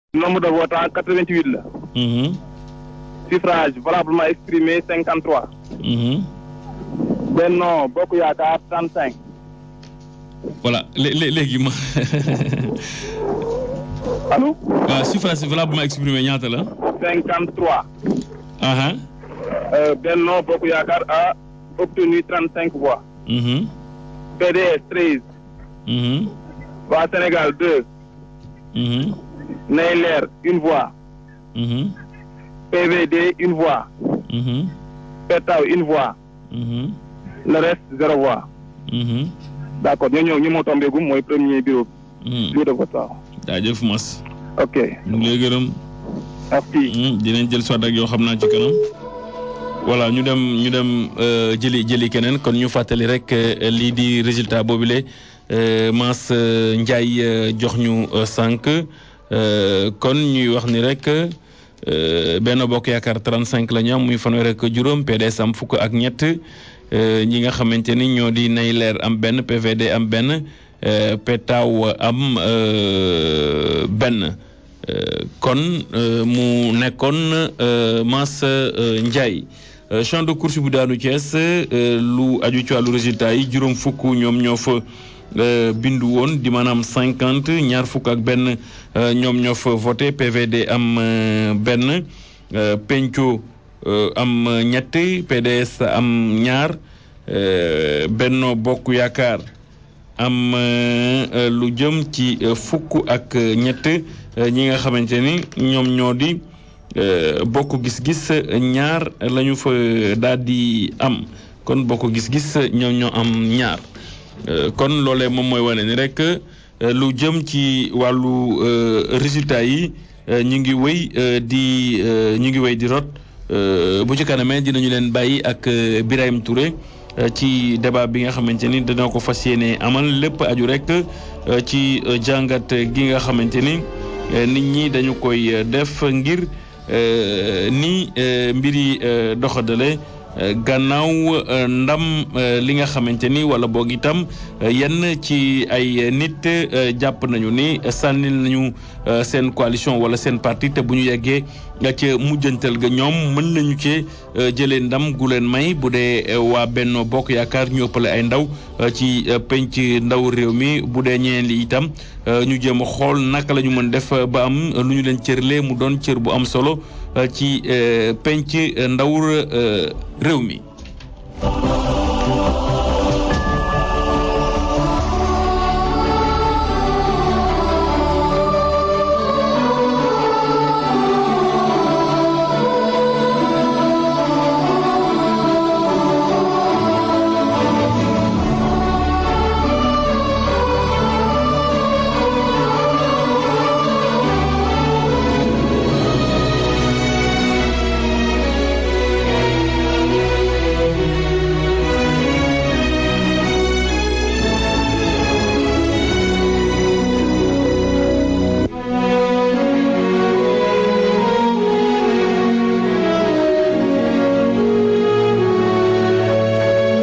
nombre de votants 88 la. Mhm. suffrage valablement exprimé 53. Mhm. Benno Bokk Yaakaar 35. voilà lé- lé- léegi ma allo. waaw suffrage valablement exprimé ñaata la. 53. aha Euh, Benno Bokk Yaakaar a obtenu 35 voix. Mhm. PDS 13. Mhm. Waa Sénégal 2. Mhm. Nay Leer une voix. Mhm. PVD une voix. Mhm. Petaw une voix. Mhm. Le reste zéro voix. Mhm. D'accord ñoo ñëw ñu moo tombé gum mooy premier bureau Mhm. bureau de vote waaw. jaajëf Mas ok ñu ngi lay gërëm. merci. Hmm, dinañ jël soit ak yoo xam naa ci kanam voilà ñu dem ñu dem euh, jëli jëli keneen kon ñu fàttali rek euh, lii di résultat boobule euh, Mass euh, Ndiaye euh, jox ñu euh, sànq euh, kon ñuy wax ni rek euh, benn bokk yaakaar 35 la ñu am muy fanweer ak juróom PDS am fukk ak ñett euh, ñi nga xamante ni ñoo di nay leer am benn PVD am benn euh, Petaw am euh, benn. Euh, kon euh, mu nekkoon euh, Mass euh, Ndiaye Euh, champ de course bu daanu Thiès euh, lu aju ci wàllu résultat yi juróom fukk ñoom ñoo fa euh, bindu woon di maanaam cinquante ñaar fukk ak benn euh, ñoom ñoo fa voté PVD am euh, benn euh, Penco euh, am ñett PDS am ñaar euh, Benno Bokk Yaakaar am euh, euh, lu jëm ci euh, fukk ak euh, ñett euh, ñi nga xamante ni ñoom ñoo di euh, bokk gis-gis ñaar la ñu fa daal di am kon bokk gis-gis ñoom ñoo am ñaar Euh, kon loolee moom mooy wane ni rek euh, lu jëm ci wàllu euh, résultat yi euh, ñu ngi wéy euh, di euh, ñu ngi wéy di rot euh, bu ci kanamee dinañu leen bàyyi ak euh, Birahim Touré euh, ci débat bi nga xamante ni dana ko fas yéene amal lépp aju rek euh, ci euh, jàngat gi nga xamante ni euh, nit ñi dañu koy euh, def ngir euh, ni euh, mbir yi euh, doxadale euh, gannaaw euh, ndam euh, li nga xamante ni wala boog itam euh, yenn ci ay nit euh, jàpp nañu ni sànnil nañu euh, seen coalition wala seen parti te bu ñu yeggee nga ca mujjantal ga ñoom mën nañu cee euh, jëlee ndam gu leen may bu dee euh, waa Benno Bokk Yaakaar ñu ëppale ay ndaw euh, ci euh, penc ndaw réew mi bu dee ñeneen li itam euh, ñu jéem a xool naka la ñu mën def euh, ba am lu ñu leen cërlee mu doon cër bu am solo euh, ci euh, penc euh, ndaw euh, réew mi.